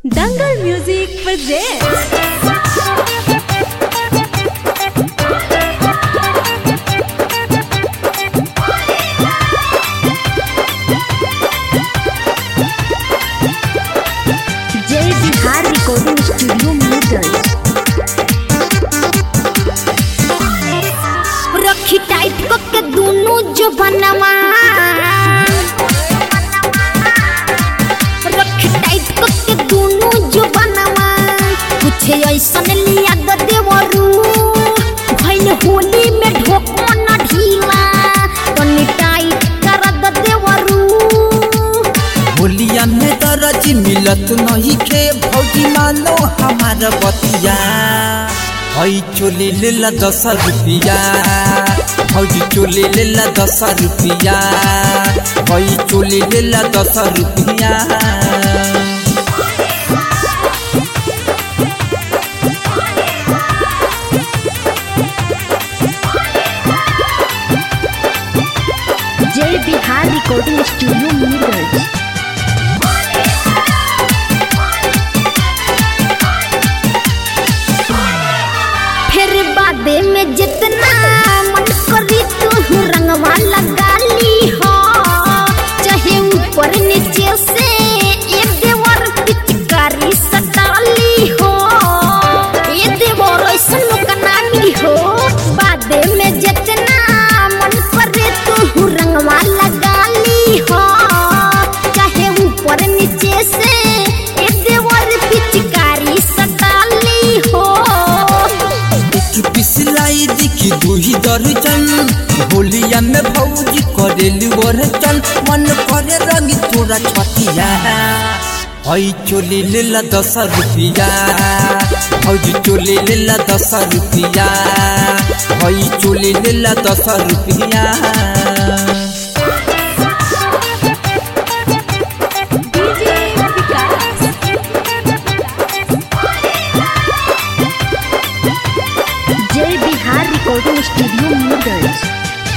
Dangal Music presents. जय Bihar recording studio Mirganj रखी tight को के दोनों जो बनवा रखी टाइट को के दोनों जो बनवा कुछ ऐसन लिया द देवरू भइल होली में ढोको न ढीला तनी टाइट कर द देवरू होलिया में दरज मिलत नहीं खे भौजी मानो हमार बतिया हई चोली लेला दस रुपिया भौजी चोली लेला दस रुपिया हई चोली लेला दस रुपिया जय बिहार रिकॉर्डिंग स्टूडियो मीरगंज फिर बादे में जितना मन करी तू रंगवा लगा ली हो चाहे ऊपर नीचे से एक देवर पिचकारी सटाली हो ये देवर ऐसा लोग ना मिली हो बादे में जितना मन करे तू रंगवा लगा ली हो चाहे ऊपर नीचे से एक देवर पिचकारी सटाली हो एक पिसलाई दिखी दुही दर्जन होलिया में भौजी करेली वरचन मन करे रंग तोरा छतिया हई चोली लेला दस रुपिया भौजी चोली लेला दस रुपिया हई चोली लेला दस रुपिया डीजे विकास जय बिहार रिकॉर्डिंग स्टूडियो मीरगंज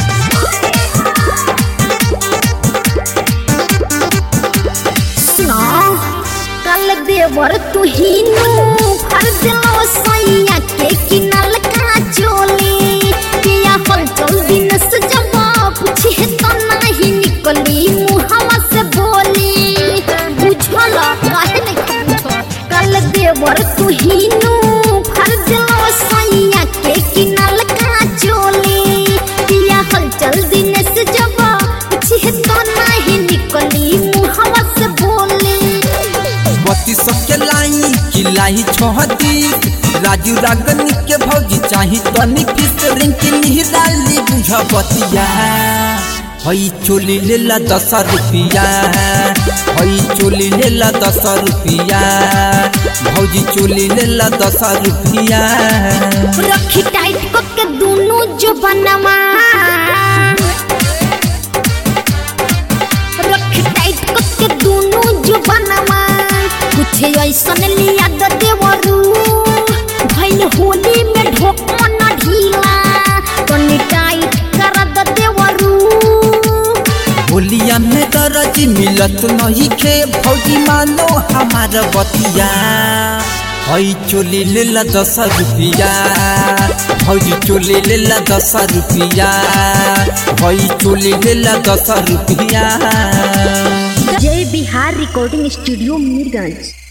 सुनो कल देवर तू ही नु भर दिलो सैया के किनल का चोली किया फल चल दिन से जब पूछे तो नहीं निकली मुहवा से बोली बुझल काहे नहीं बुझल कल देवर तू ही नु भर दिलो सैया के किनल का चोली किया फल चल दिन से जब पूछे तो नहीं निकली मुहवा से बोली बत्ती सबके लाई कि लाई छोहती राजू रागनी के भौजी चाही तनी किस रिंग के निहराली बुझ बतिया हई चोली लेला दस रुपिया हई चोली लेला दस रुपिया भौजी चोली लेला दस रुपिया रखी टाइट को के दोनों जो बनवा रखी टाइट को के दोनों जो बनवा कुछ ऐसन लिया द देवरू भइल होली में ढोको न ढीला तनी टाइट कर द देवरू होलिया में दरज मिलत नहीं खे भौजी मानो हमार बतिया हई चोली लेला दस रुपिया भौजी चोली लेला दस रुपिया हई चोली लेला दस रुपिया जय बिहार रिकॉर्डिंग स्टूडियो मीरगंज